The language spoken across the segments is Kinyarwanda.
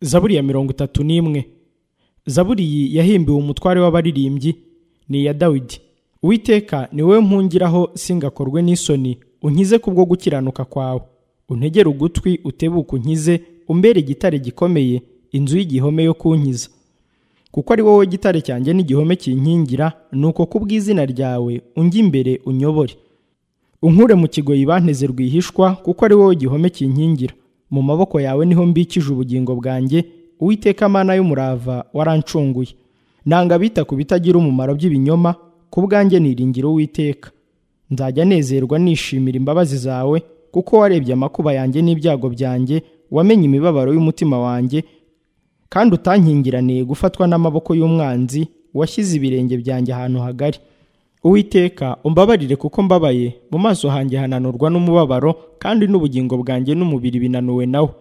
zaburi ya mirongo itatu n'imwe zaburi iyi yahimbiwe umutware w'abaririmbyi ni iya dawidi uwiteka ni wowe mpungiraho singakorwe n'isoni unkize kubwo gukiranuka kwawe untegere ugutwi utebuke unkize umbere igitare gikomeye inzu y'igihome yo kunkiza kuko ari wowe gitare cyanjye n'igihome kinkingira ni uko kubw'izina ryawe unjya imbere unyobore unkure mu kigoyi banteze rwihishwa kuko ari wowe gihome kinkingira mu maboko yawe niho mbikije ubugingo bwanjye uwiteka amana y'umurava warancunguye nanga bita ku bitagira umumaro by'ibinyoma ku bwanjye niringira uwiteka nzajya nezerwa nishimira imbabazi zawe kuko warebye amakuba yanjye n'ibyago byanjye wamenye imibabaro y'umutima wanjye kandi utankingiraniye gufatwa n'amaboko y'umwanzi washyize ibirenge byanjye ahantu hagari uwiteka umbabarire kuko mbabaye mu maso hanjye hananurwa n'umubabaro kandi n'ubugingo bwanjye n'umubiri binanuwe nawo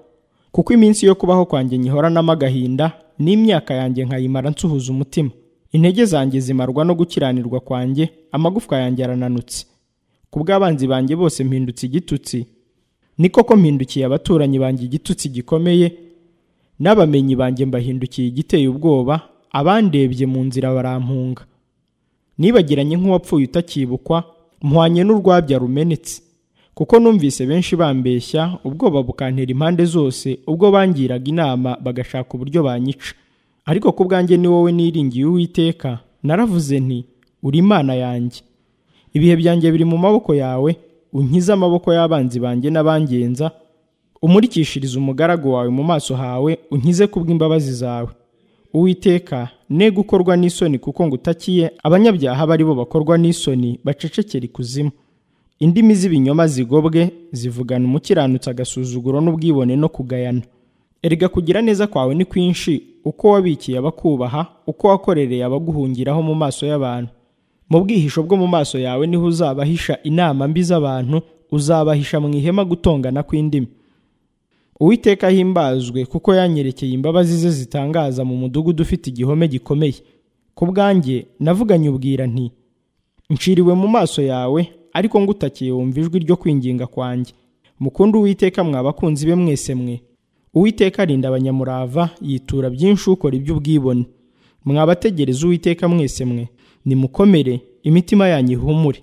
kuko iminsi yo kubaho kwanjye nyihoranamo agahinda n'imyaka yanjye nkayimara nsuhuza umutima intege zanjye zimarwa no gukiranirwa kwanjye amagufwa yanjye arananutse ku bw'abanzi banjye bose mpindutse igitutsi niko ko mpindukiye abaturanyi banjye igitutsi gikomeye n'abamenyi banjye mbahindukiye igiteye ubwoba abandebye mu nzira barampunga nibagiranye nk'uwapfuye utakibukwa mpwanye n'urwabya rumenetse kuko numvise benshi bambeshya ubwoba bukantera impande zose ubwo bangiraga inama bagashaka uburyo banyica ariko ku bwanjye ni wowe niringiye uwiteka naravuze nti uri imana yanjye ibihe byanjye biri mu maboko yawe unkize amaboko y'abanzi banjye n'abangenza umurikishirize umugaragu wawe mu maso hawe unkize kubw'imbabazi zawe uwiteka ne gukorwa n'isoni kuko ngo utakiye abanyabyaha bari bo bakorwa n'isoni bacecekera ikuzimu indimi z'ibinyoma zigobwe zivugana umukiranutsi agasuzuguro n'ubwibone no kugayana erega kugira neza kwawe ni kwinshi uko wabikiye abakubaha uko wakorereye abaguhungiraho mu maso y'abantu mu bwihisho bwo mu maso yawe niho uzabahisha inama mbi z'abantu uzabahisha mu ihema gutongana kw'indimi uwiteka ahimbazwe kuko yanyerekeye imbabazi ze zitangaza mu mudugudu ufite igihome gikomeye ku bwanjye navuganye ubwira nti nciriwe mu maso yawe ariko ngutakiye wumva ijwi ryo kwinginga kwanjye mukundu uwiteka mwa bakunzi be mwese mwe uwiteka arinda abanyamurava yitura byinshi ukora iby'ubwibone mwabategereza uwiteka mwese mwe nimukomere imitima yanyu ihumure